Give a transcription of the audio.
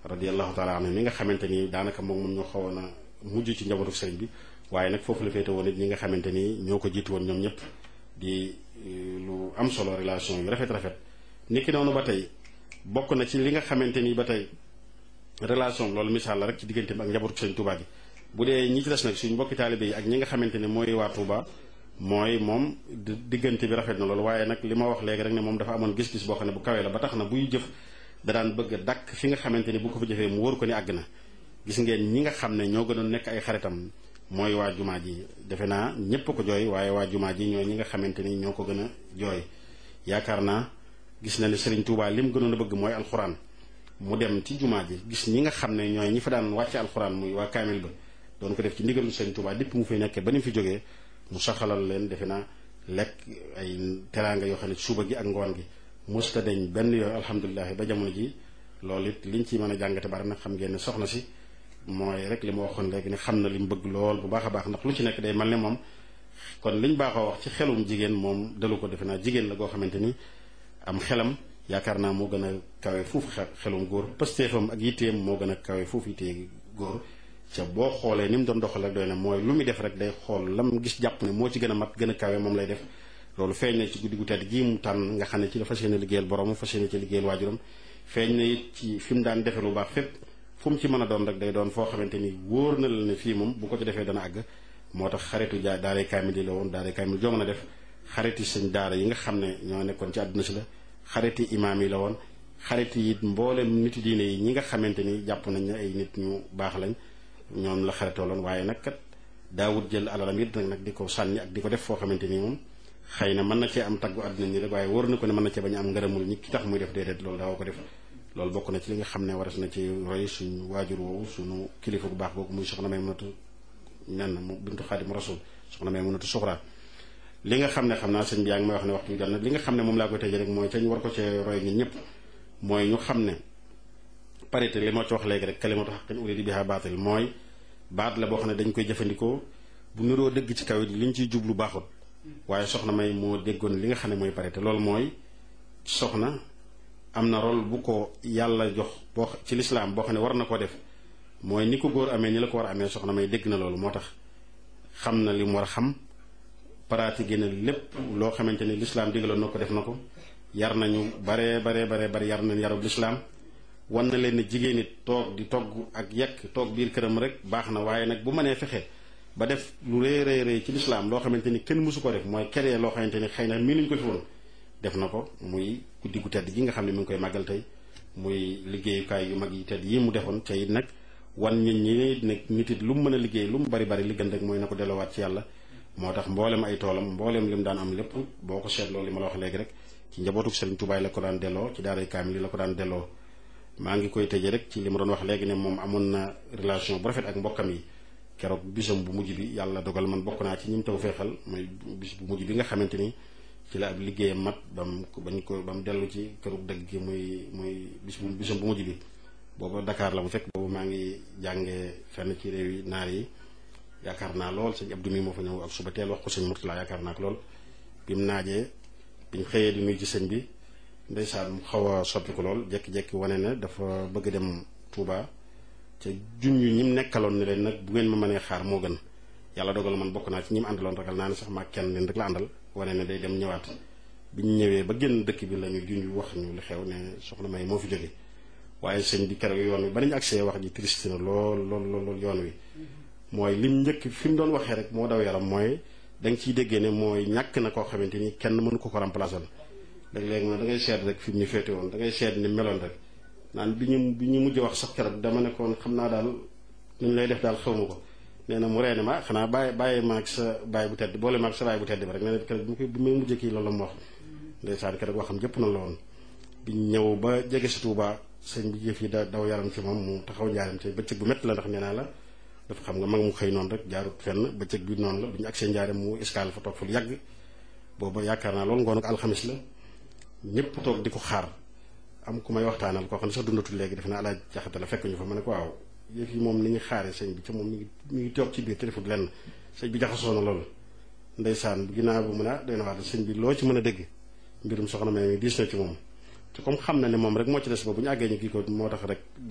radiallahu taala anhu mi nga xamante ni daanaka moom moom ñoo xawoon a mujj ci njabootu sëriñ bi waaye nag foofu la féete woon it ñi nga xamante ni ñoo ko jiitu woon ñoom ñëpp di lu am solo relation yu rafet rafet niki noonu ba tey bokk na ci li nga xamante ni ba tey relation loolu misaal la rek ci diggante bi ak njabootu sëriñ Touba gi bu dee ñi ci des nag suñ mbokki taalibe yi ak ñi nga xamante ne mooy waa Touba mooy moom diggante bi rafet na loolu waaye nag li ma wax léegi rek ne moom dafa amoon gis-gis boo xam ne bu kawee la ba tax na buy jëf da daan bëgg a dakk fi nga xamante ni bu ko fa jëfee mu wóor ko ni àgg na gis ngeen ñi nga xam ne ñoo gënoon nekk ay xaritam mooy waa jumaa ji defe naa ñépp ko jooy waaye waa jumaa ji ñoo ñi nga xamante ni ñoo ko gën a jooy yaakaar naa gis na ne Serigne Touba li mu gënoon a bëgg mooy alxuraan mu dem ci jumaa ji gis ñi nga xam ne ñooy ñi fa daan wàcce alxuraan muy waa kaamil ba doon ko def ci ndigalu Serigne Touba dipp mu fay nekkee ba ni mu fi jógee mu saxalal leen defe naa lekk ay teraanga yoo xam ne suba gi ak ngoon gi musta deñ benn yooyu alhamdulilah ba jamono ji loolu it liñ ci mën a jàngate bari nag xam ngeen ne soxna si mooy rek li ma waxoon léegi ne xam na li mu bëgg lool bu baax a baax ndax lu ci nekk day mel ne moom kon liñ baaxoo wax ci xelum jigéen moom dalu ko defe naa jigéen la goo xamante ni am xelam yaakaar naa moo gën a kawe foofu xelum góor pëstéefam ak yitteem moo gën a kawe foofu yittee góor ca boo xoolee ni mu doon doxal rek doy na mooy lu muy def rek day xool lam gis jàpp ne moo ci gën a mat gën a kawe moom lay def loolu feeñ na ci guddi gu tedd gii mu tànn nga xam ne ci la fas yéene liggéeyal borom fas yéene ci liggéeyal waajuram feeñ na it ci fi mu daan defee lu baax fépp fu mu ci mën a doon rek day doon foo xamante ni wóor na la ne fii moom bu ko ci defee dana àgg moo tax xaritu jaa daaray kaamil yi la woon daaray kaamil joo mën a def xariti sëñ daara yi nga xam ne ñoo nekkoon ci àdduna si la xariti imaam yi la woon xariti it mboolem nit diine yi ñi nga xamante ni jàpp nañ ne ay nit ñu baax lañ ñoom la xaritoo loon waaye nag kat daawut jël alalam it nag nag di ko sànni ak di ko def foo xamante ni moom xëy na mën na cee am taggu àdduna ñi rek waaye wóor na ko ne mën na cee bañ a am ngërëmul ñi ki tax muy def déedéet loolu daaw ko def loolu bokk na ci li nga xam ne waras na ci roy suñu waajur woowu suñu kilifa bu baax boobu muy soxna may mënatu nen mu bintu xaadim rasul soxna may mënatu suxraa li nga xam ne xam naa sëñ bi yaa ngi may wax ne waxtu bi jot na li nga xam ne moom laa koy tëjee rek mooy ca ñu war ko cee roy ñun ñëpp mooy ñu xam ne parité li moo ci wax léegi rek kalimatu xaqin uridi biha baatil mooy baat la boo xam ne dañ koy jëfandikoo bu niroo dëgg ci kaw it liñ ciy jublu baaxut waaye soxna may moo déggoon li nga xam ne mooy parité loolu mooy soxna am na rôle bu ko yàlla jox boo ci lislaam boo xam ne war na ko def mooy ni ko góor amee ni la ko war a amee soxna may dégg na loolu moo tax xam na li mu war a xam pratiqué na lépp loo xamante ni lislaam digaloon na ko def na ko yar nañu baree baree baree bari yar nañ yarub lislaam wan na leen ne jigéen it toog di togg ak yekk toog biir këram rek baax na waaye nag bu mënee fexe ba def lu rëy rëy rëy ci lislaam loo xamante ni kenn mësu ko def mooy keree loo xamante ni xëy na mii nuñ ko fi woon def na ko muy guddi gu tedd gi nga xam ne mi ngi koy màggal tey muy liggéeyukaay yu mag yi tedd yi mu defoon ca it nag wan nit ñi nag nit it lu mu mën a liggéey lu mu bari bari li gën rek mooy na ko delloowaat ci yàlla moo tax mboolem ay toolam mboolem li mu daan am lépp boo ko seetloo li ma la wax léegi rek ci njabootuk Sëriñ Tuubaa la ko daan delloo ci daaray kaamil yi la ko daan delloo maa ngi koy tëjee rek ci li ma doon wax léegi ne moom amoon na relation bu rafet ak mbokkam yi keroog bisam bu mujj bi yàlla dogal man bokk naa ci ñi mu taw feexal mooy bis bu mujj bi nga xamante ni ci la ab liggéeyam mat ba mu bañ ko ba mu dellu ci kërug dëgg gi muy muy bis bu bisam bu mujj bi booba Dakar la bu fekk boobu maa ngi jàngee fenn ci réew yi naar yi yaakaar naa lool sëñ Abdou mi moo fa ñëw ak suba teel wax ko sëñ Murtala yaakaar naa ko lool bi mu naajee biñ xëyee di nuyu ci sëñ bi ndeysaan mu xaw a soppi ko lool jekki-jekki wane ne dafa bëgg dem Touba ca junj ñi mu nekkaloon ne leen nag bu ngeen ma mënee xaar moo gën yàlla dogal man bokk naa ci ñi mu àndaloon ragal naa ne sax maa kenn leen rek la àndal wane ne day dem ñëwaat bi ñu ñëwee ba génn dëkk bi la ñu junj wax ñu li xew ne soxna May moo fi jóge waaye sëñ bi keroog yoon wi ba nañu accès wax ji triste na lool lool lool yoon wi mooy lim njëkk fi mu doon waxee rek moo daw yaram mooy da nga ciy déggee ne mooy ñàkk na koo xamante ni kenn mënu ko ko remplacer léeg-léeg na da ngay seet rek fi mu ñu féete woon da ngay seet ni meloon rek naan bi ñu bi ñu mujj wax sax keroog dama nekkoon xam naa daal nu ñu lay def daal xaw ma ko nee na mu reene ma xanaa bàyyi bàyyi maag sa bàyyi bu tedd boole maag sa bàyyi bu tedd bi rek nee na keroog bi bi may mujjee kii loolu la mu wax ndeysaan keroog waxam jëpp na la woon bi ñëw ba jege si Tuuba sëñ bi jëf yi da daw yaram ci moom mu taxaw njaaram te bëccëg bu métti la ndax nee naa la dafa xam nga mag mu xëy noonu rek jaarut fenn bëccëg bi noonu la bi ñu agsee njaaram mu escale fa toog fa lu yàgg booba yaakaar naa loolu ngoon ak alxamis la ñëpp toog di ko xaar am ku may waxtaanal koo xam ne sax dundatul léegi def na alaaj jaxate la fekk ñu fa ma ne ko waaw yëf yi moom ni ñu xaaree sëñ bi ca moom mi ngi mi ngi toog ci biir téléphone lenn sëñ bi jaxasoo na loolu ndeysaan ginnaaw bu mu ne ah doy na wax sëñ bi loo ci mën a dégg mbirum soxna May mi diis na ci moom te comme xam na ne moom rek moo ci des ba bu ñu àggee ñu kii ko moo tax rek